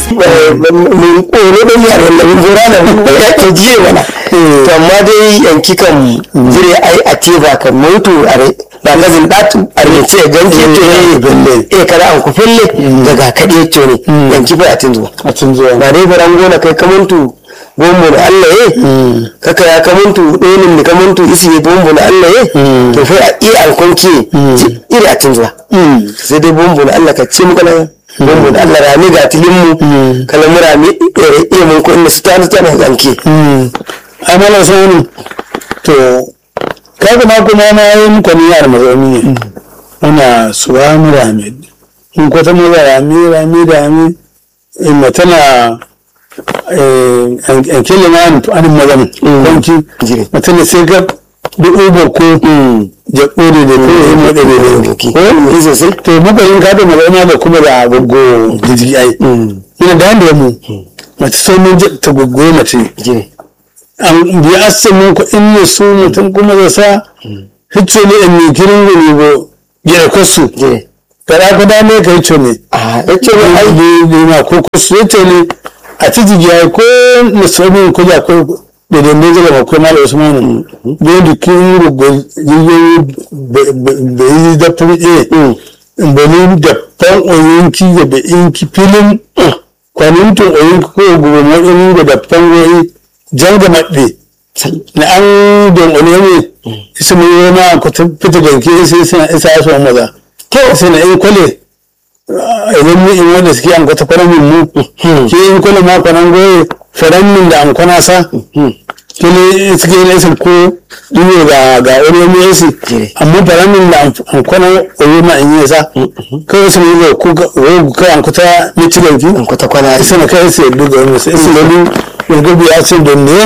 mun koro da yar wanda mun zura da mun ya ke jiye mana to amma dai yanki kan jire ai a ce ba kan mutu are ba ka zin datu are ce ganke to ne belle eh kada an ku fille daga kade to ne yanki fa a tinzo a cin zuwa ba dai faran gona kai kamuntu bombo da Allah ye kaka ya kamuntu donin da kamuntu isi ye bombo da Allah ye to fa a iya alkonci iri a tinzo sai dai bombo da Allah ka ce muka nan bombo da Allah rami ga tilin mu kala mu rami ire iya mun ko inda su ta ta na zanke ai mala sani to kaga ma kuma na yi muku ni yar mazauni ne muna subhanu ramid in ko ta maza rami rami rami in ma tana an kele ma an an mazan kwanci Jire. mutane sai ga duk ubar ko jaɓo da da ko yin wadda da da ki ko ni sosai to mubayin ka da mazauna da kuma da gogo jiji ai ina da yanda mu mace sai mun je ta gogo mace jire an bi asamin ko in ne su mutum kuma da sa hicce ne in ne kirin ne bo gida kwasu jire kada ka da ne kai ce ne a yace ne ne ai ai ne ma ko kwasu yace ne a ci jigiya ko musulmin ko ja ko da da ne zama ko mala usman ne da kin rugo jirgin da yi da fuɗe in bani da fan oyinki da da inki filin kwanintin oyinki ko gobe matsayin da da fan oyi janga maɗe na an don ole ne isa mai yi ma ku fita ganke isa isa isa ya so maza to isa na in kwale idan mu in wanda suke an kwata kwanan mu ke in kwale ma kwanan goye faran min da an kwana sa kele suke yin isa ko ɗiyo ga ga wani mu yasi amma faran min da an kwanan oyi ma in yi sa kawai su mai ko ko an kwata ne ci ganki an kwata kwana isa na kai sai duga wani sai isa lalu yanzu biya sun don ne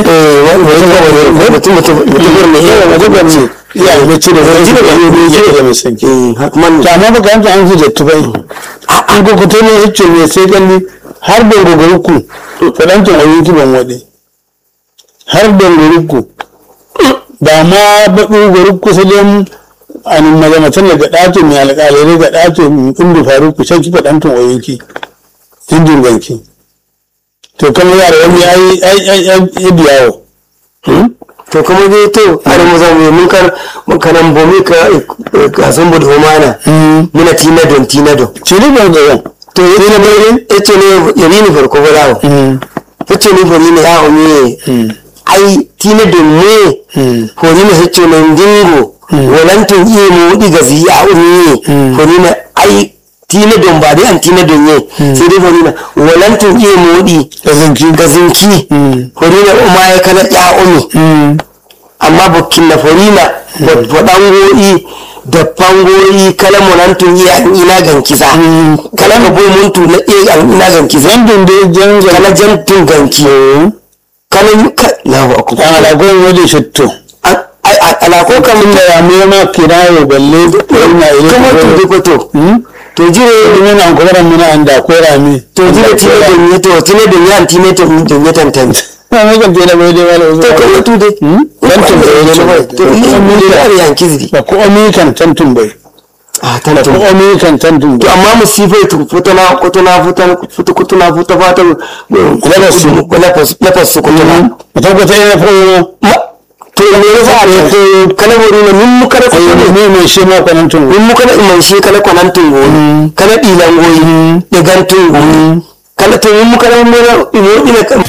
mutum mutum mutum ne yawa wajen gwamni ya yi mace da zai da yi ne da mai sanki man ta amma baka yanzu an fi da tubai an ko kuto ne hicce ne sai gani har da gogoruku faɗantin ayyuki ban waɗe har da gogoruku ba ma baɗu gogoruku sai dai an mazamatan daga ɗato mai alƙalai ga ɗato inda faru ku shan ki faɗantin ayyuki injin ganki to kamar yara wani ya yi ya biyawo to kuma dai to har mu zamu mun kar mun kanan bomi ka ka san bude homana muna tina don tina don ce ne ban ga yan to yace ne bai yace ne yari ni farko ba dawo yace ne bari ne ya umi ai tina don me hori ne yace ne dingo walantin iya mu diga ziya umi hori ne ai tina don ba dai an tina don ye sai dai hori ne walantin iya mu di da zinki ga zinki hori ne uma ya kana ya umi amma bukin na forina waɗango'i da fango'i kala monantun iya an ina gankiza kala ka boy muntu na iya an ina gankiza zandun da jan kala jantun ganki kala yuka lahu akbar an alagon wani shitto ala ko kamun da ya mai ma kirayo balle ina ile kuma to dai ko to to jire ne na gobaran muna anda ko rami to jire tine da ni to tine da ni an tine to da ni tantan na mai kan tela bai dai wala to kuma to dai Tantun bai to ni mun da yanki zidi ba ko omi kan tantun bai ah ko tantan omi kan tantun to bai amma musifai tu futuna kutuna futan futu kutuna futa fata Lafas su. lafas lafas su kutuna a tabbata ina fara Ma- to me yasa ne ko kala wuri ne mun muka da ko kuɗi ne mai shi ma kwanan tun mun muka da iman shi kala kwanan tungo kala dilan goyi da gantun goyi kala to mun muka da mun imo ina kan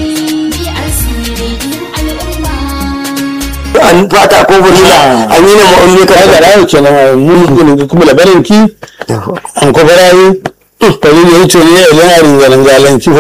an fata ko wuri na an yi na mu'ammi ka ga kala rayo kenan mun ne kuma labarin ki an ko barayi ko ne yace ne ya yana ringalan galan ki